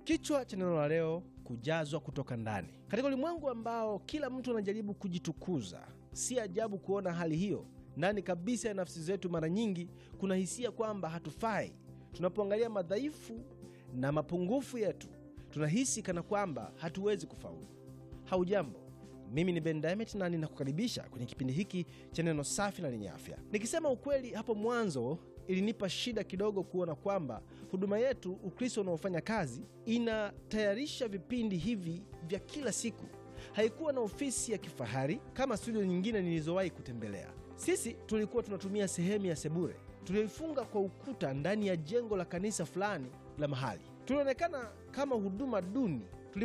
Kichwa cha neno la leo, kujazwa kutoka ndani. Katika ulimwengu ambao kila mtu anajaribu kujitukuza, si ajabu kuona hali hiyo ndani kabisa ya nafsi zetu. Mara nyingi kuna hisia kwamba hatufai. Tunapoangalia madhaifu na mapungufu yetu, tunahisi kana kwamba hatuwezi kufaulu. Haujambo, mimi ni Ben Diamond na ninakukaribisha kwenye kipindi hiki cha neno safi na lenye afya. Nikisema ukweli, hapo mwanzo ilinipa shida kidogo kuona kwamba huduma yetu Ukristo unaofanya kazi inatayarisha vipindi hivi vya kila siku. Haikuwa na ofisi ya kifahari kama studio nyingine nilizowahi kutembelea. Sisi tulikuwa tunatumia sehemu ya sebure tulioifunga kwa ukuta ndani ya jengo la kanisa fulani la mahali. Tulionekana kama huduma duni